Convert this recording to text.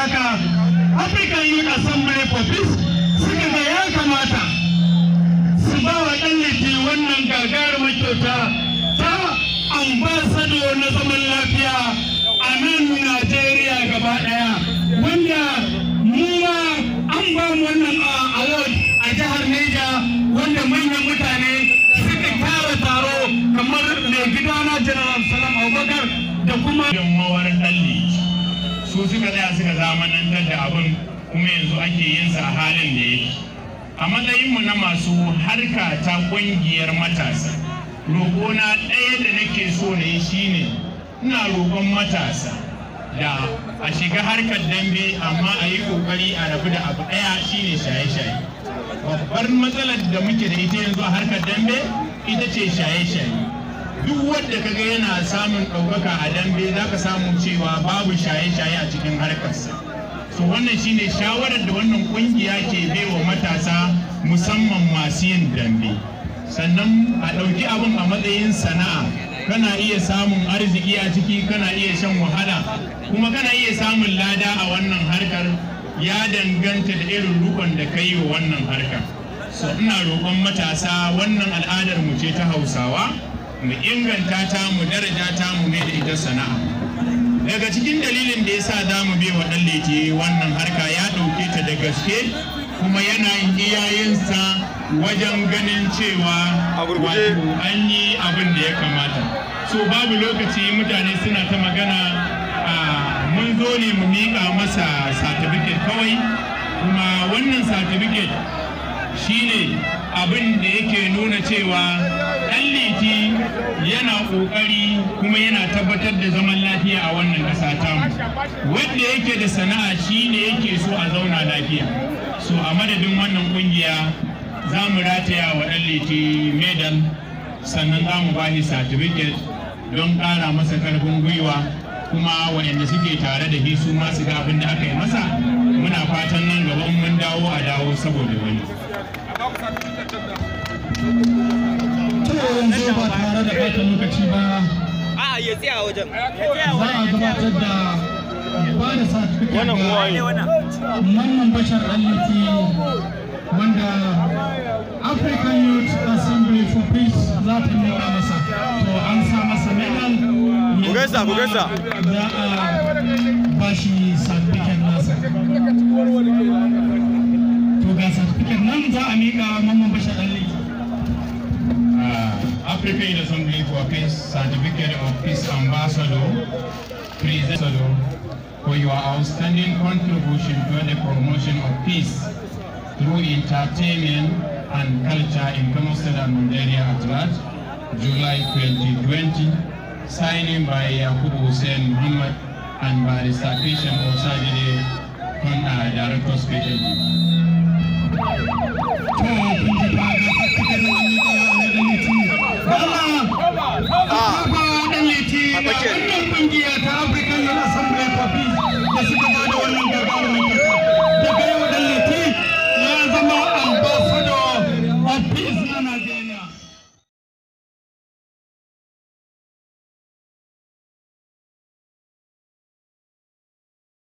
haka African Youth Assembly for Peace suka ga ya kamata su ba wa ɗan liti wannan gagarumar kyauta ta ambasado na zaman lafiya a nan Najeriya gaba ɗaya wanda mu ma an ba mu wannan award a jihar Neja wanda manyan mutane suka kyara taro kamar mai gidana General Salam Abubakar da kuma yammawar ɗalli su suka tsaya suka zamanantar da abin kuma yanzu ake yin sa a halin da yake a matsayinmu na masu harka ta ƙungiyar matasa roƙona ɗaya da nake so na yi shine ina roƙon matasa da a shiga harkar dambe amma a yi ƙoƙari a rabu da abu ɗaya shine shaye-shaye babbar matsalar da muke da ita yanzu a harkar dambe ita ce shaye-shaye duk wanda kaga yana samun ɗaukaka a dambe za ka samu cewa babu shaye-shaye a cikin harkarsa so wannan shine shawarar da wannan kungiya ke baiwa matasa musamman masu yin dambe sannan a ɗauki abin a matsayin sana'a kana iya samun arziki a ciki kana iya shan wahala kuma kana iya samun lada a wannan harkar ya danganta da irin rukon da ka yi wa wannan harkar so ina roƙon matasa wannan al'adar mu ce ta hausawa mu inganta ta mu daraja ta mu mai da ita sana'a daga cikin dalilin da yasa za mu bai wa ɗan leke wannan harka ya ɗauke ta da gaske kuma yana yin iyayensa wajen ganin cewa wato an yi abin da ya kamata so babu lokaci mutane suna ta magana mun zo ne mu miƙa masa satifiket kawai kuma wannan satifiket shine abin da yake nuna cewa ɗan liti yana ƙoƙari kuma yana tabbatar da zaman lafiya a wannan ƙasa tamu wanda yake da sana'a shine yake so a zauna lafiya so a madadin wannan ƙungiya za mu rataya wa ɗan liti medal sannan za mu bashi certificate don ƙara masa ƙarfin gwiwa kuma waɗanda suke tare da shi su ma su ga abin da aka yi masa muna fatan nan gaba in mun dawo a dawo saboda wani to yanzu ba tare da ɓata lokaci ba A'a ya tsaya wajen. za a gabatar da ba da certificate Wannan kowa ne. ga Mamman Bashar Aliti wanda African Youth Assembly for Peace za ta nuna masa to an sa masa medal Ku gaisa, ku gaisa. za a ba shi certificate nasa to ga certificate nan za a miƙa Mamman Bashar Aliti uh, African Assembly for Peace Certificate of Peace Ambassador, President for your outstanding contribution to the promotion of peace through entertainment and culture in Kano State and Nigeria at large, July 2020, signing by Yakubu Hussein Muhammad and Barrister Kishan Osajide, Con- uh, Director Special. wannan kungiya